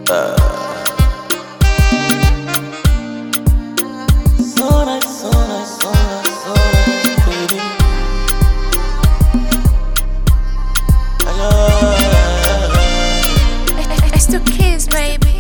So nice, so nice, so nice, so nice, baby. I love It's the kids, baby.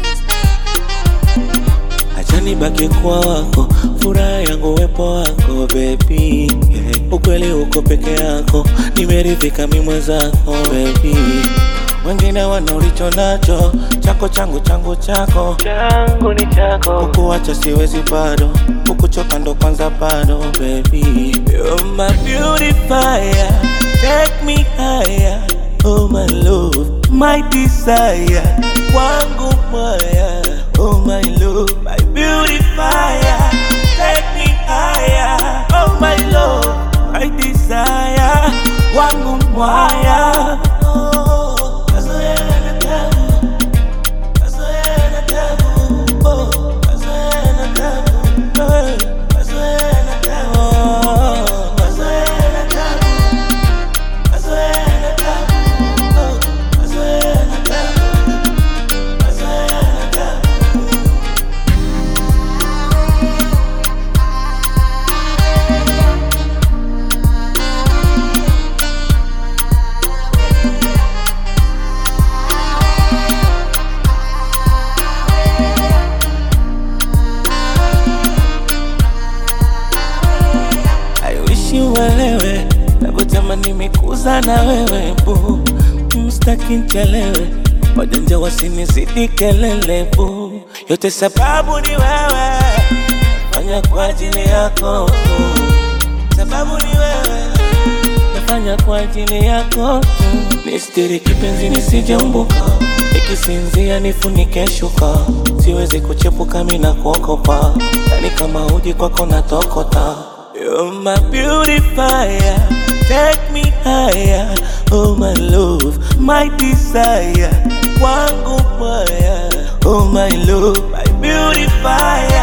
Acha nibaki kwa wako, furaha yangu wepo wako baby. Yeah. Ukweli uko peke yako, nimeridhika mi mwenzako baby. Wengine wana ulicho nacho, chako changu changu chako changu ni chako. Kukuacha siwezi bado, kukuchoka ndo kwanza bado baby. You're my beautifier, take me higher. Oh my love, my desire, wangu moya. Oh my love, my beautifier, take me higher. Oh my love, my desire, wangu moya. Oh, kazoea na tabu, kazoea na tabu, oh, kazoea na tabu, eh, kazoea na tabu, oh, kazoea na tabu. I wish you uelewe navyotamani mikuza na wewe bu mstaki nchelewe wajanja wasinizidi kelele bu yote sababu ni wewe nafanya kwa ajili yako tu sababu ni wewe nafanya kwa ajili yako tu nistiri kipenzi nisijeumbuka nikisinzia nifunike shuka siwezi kuchepuka mina kuokopa yani kama uji kwako natokota You're my beautifier, take me higher. Oh my love, my desire, wangu moya. Oh my love, my beautifier.